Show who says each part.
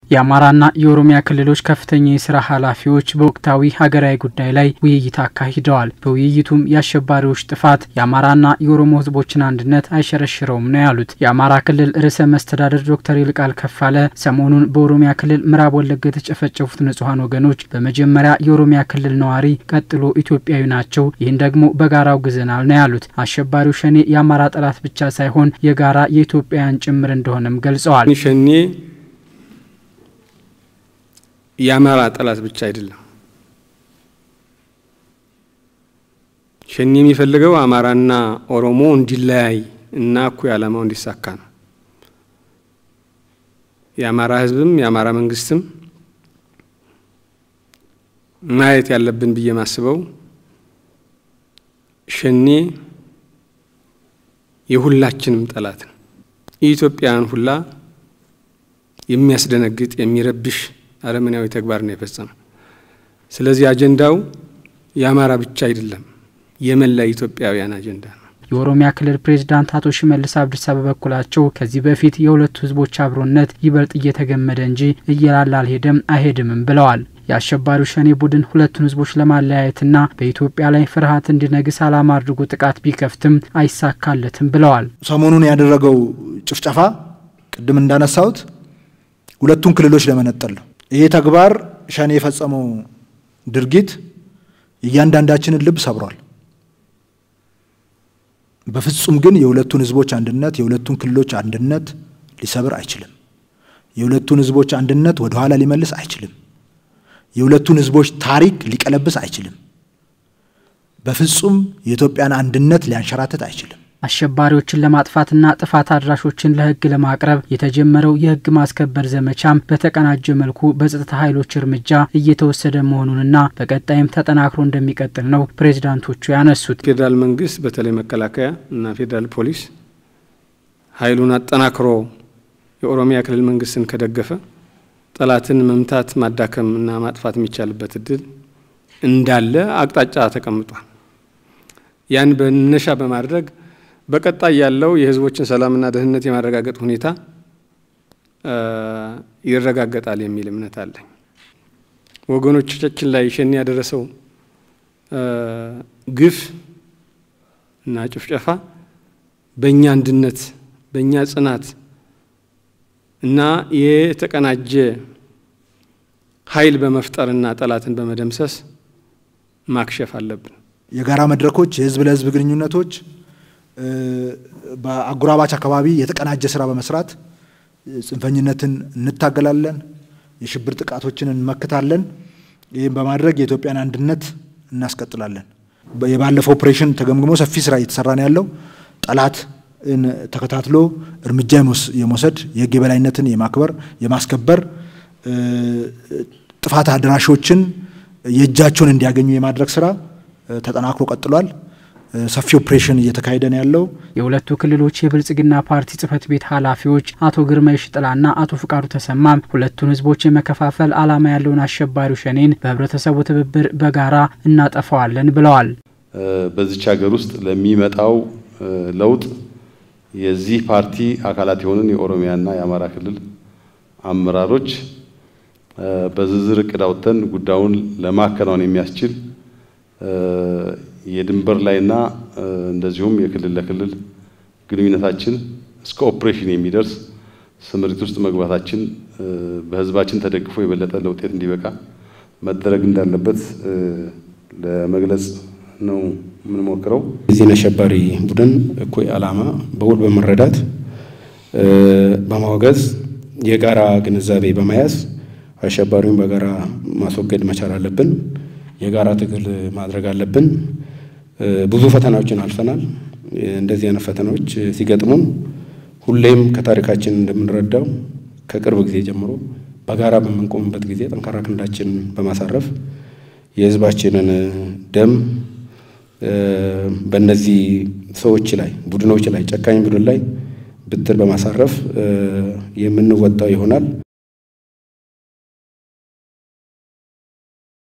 Speaker 1: የአማራና የኦሮሚያ ክልሎች ከፍተኛ የስራ ኃላፊዎች በወቅታዊ ሀገራዊ ጉዳይ ላይ ውይይት አካሂደዋል። በውይይቱም የአሸባሪዎች ጥፋት የአማራና የኦሮሞ ሕዝቦችን አንድነት አይሸረሽረውም ነው ያሉት። የአማራ ክልል ርዕሰ መስተዳደር ዶክተር ይልቃል ከፋለ ሰሞኑን በኦሮሚያ ክልል ምዕራብ ወለጋ የተጨፈጨፉት ንጹሐን ወገኖች በመጀመሪያ የኦሮሚያ ክልል ነዋሪ፣ ቀጥሎ ኢትዮጵያዊ ናቸው። ይህን ደግሞ በጋራ አውግዘናል ነው ያሉት። አሸባሪው ሸኔ የአማራ ጠላት ብቻ ሳይሆን የጋራ የኢትዮጵያውያን ጭምር እንደሆነም ገልጸዋል።
Speaker 2: ሸኔ የአማራ ጠላት ብቻ አይደለም። ሸኔ የሚፈልገው አማራና ኦሮሞ እንዲለያይ እና እኩይ ዓላማው እንዲሳካ ነው። የአማራ ሕዝብም የአማራ መንግስትም ማየት ያለብን ብዬ ማስበው ሸኔ የሁላችንም ጠላት ነው። የኢትዮጵያን ሁላ የሚያስደነግጥ የሚረብሽ አረመኔያዊ ተግባር ነው የፈጸመው። ስለዚህ አጀንዳው የአማራ ብቻ አይደለም፣ የመላ ኢትዮጵያውያን አጀንዳ ነው።
Speaker 1: የኦሮሚያ ክልል ፕሬዚዳንት አቶ ሽመልስ አብዲሳ በበኩላቸው ከዚህ በፊት የሁለቱ ህዝቦች አብሮነት ይበልጥ እየተገመደ እንጂ እየላላ አልሄደም አይሄድምም ብለዋል። የአሸባሪው ሸኔ ቡድን ሁለቱን ህዝቦች ለማለያየትና በኢትዮጵያ ላይ ፍርሃት እንዲነግስ ዓላማ አድርጎ ጥቃት ቢከፍትም አይሳካለትም ብለዋል።
Speaker 3: ሰሞኑን ያደረገው ጭፍጨፋ ቅድም እንዳነሳሁት ሁለቱን ክልሎች ለመነጠል ነው። ይሄ ተግባር ሸኔ የፈጸመው ድርጊት እያንዳንዳችንን ልብ ሰብሯል። በፍጹም ግን የሁለቱን ህዝቦች አንድነት የሁለቱን ክልሎች አንድነት ሊሰብር አይችልም። የሁለቱን ህዝቦች አንድነት ወደ ኋላ ሊመልስ አይችልም። የሁለቱን ህዝቦች ታሪክ ሊቀለብስ አይችልም። በፍጹም የኢትዮጵያን አንድነት ሊያንሸራትት አይችልም።
Speaker 1: አሸባሪዎችን ለማጥፋትና ጥፋት አድራሾችን ለህግ ለማቅረብ የተጀመረው የህግ ማስከበር ዘመቻም በተቀናጀ መልኩ በጸጥታ ኃይሎች እርምጃ እየተወሰደ መሆኑንና በቀጣይም ተጠናክሮ እንደሚቀጥል ነው ፕሬዚዳንቶቹ ያነሱት።
Speaker 2: ፌዴራል መንግስት በተለይ መከላከያ እና ፌዴራል ፖሊስ ኃይሉን አጠናክሮ የኦሮሚያ ክልል መንግስትን ከደገፈ ጠላትን መምታት ማዳከም እና ማጥፋት የሚቻልበት እድል እንዳለ አቅጣጫ ተቀምጧል። ያን በነሻ በማድረግ በቀጣይ ያለው የህዝቦችን ሰላምና ደህንነት የማረጋገጥ ሁኔታ ይረጋገጣል የሚል እምነት አለኝ። ወገኖቻችን ላይ ሸኔ ያደረሰው ግፍ እና ጭፍጨፋ በእኛ አንድነት፣ በእኛ ጽናት እና የተቀናጀ ኃይል በመፍጠርና ጠላትን በመደምሰስ ማክሸፍ አለብን።
Speaker 3: የጋራ መድረኮች፣ የህዝብ ለህዝብ ግንኙነቶች በአጎራባች አካባቢ የተቀናጀ ስራ በመስራት ጽንፈኝነትን እንታገላለን፣ የሽብር ጥቃቶችን እንመክታለን። ይህም በማድረግ የኢትዮጵያን አንድነት እናስቀጥላለን። የባለፈው ኦፕሬሽን ተገምግሞ ሰፊ ስራ እየተሰራ ነው ያለው። ጠላት ተከታትሎ እርምጃ የመውሰድ የህግ የበላይነትን የማክበር የማስከበር ጥፋት አድራሾችን የእጃቸውን እንዲያገኙ የማድረግ ስራ ተጠናክሮ ቀጥሏል። ሰፊ ኦፕሬሽን እየተካሄደ ነው ያለው።
Speaker 1: የሁለቱ ክልሎች የብልጽግና ፓርቲ ጽህፈት ቤት ኃላፊዎች አቶ ግርማ ሽጥላና አቶ ፍቃዱ ተሰማም ሁለቱን ህዝቦች የመከፋፈል ዓላማ ያለውን አሸባሪው ሸኔን በህብረተሰቡ ትብብር በጋራ እናጠፋዋለን ብለዋል።
Speaker 4: በዚች ሀገር ውስጥ ለሚመጣው ለውጥ የዚህ ፓርቲ አካላት የሆንን የኦሮሚያና የአማራ ክልል አመራሮች በዝርዝር እቅድ አውጥተን ጉዳዩን ለማከናወን የሚያስችል የድንበር ላይና እንደዚሁም የክልል ለክልል ግንኙነታችን እስከ ኦፕሬሽን የሚደርስ ስምሪት ውስጥ መግባታችን በህዝባችን ተደግፎ የበለጠ ለውጤት እንዲበቃ መደረግ እንዳለበት ለመግለጽ ነው የምንሞክረው።
Speaker 5: የዚህን አሸባሪ ቡድን እኩይ ዓላማ በውል በመረዳት በማውገዝ የጋራ ግንዛቤ በመያዝ አሸባሪውን በጋራ ማስወገድ መቻል አለብን። የጋራ ትግል ማድረግ አለብን። ብዙ ፈተናዎችን አልፈናል። እንደዚህ አይነት ፈተናዎች ሲገጥሙን ሁሌም ከታሪካችን እንደምንረዳው ከቅርብ ጊዜ ጀምሮ በጋራ በምንቆምበት ጊዜ ጠንካራ ክንዳችን በማሳረፍ የህዝባችንን ደም በእነዚህ ሰዎች ላይ ቡድኖች ላይ ጨካኝ ቡድን ላይ ብትር በማሳረፍ የምንወጣው ይሆናል።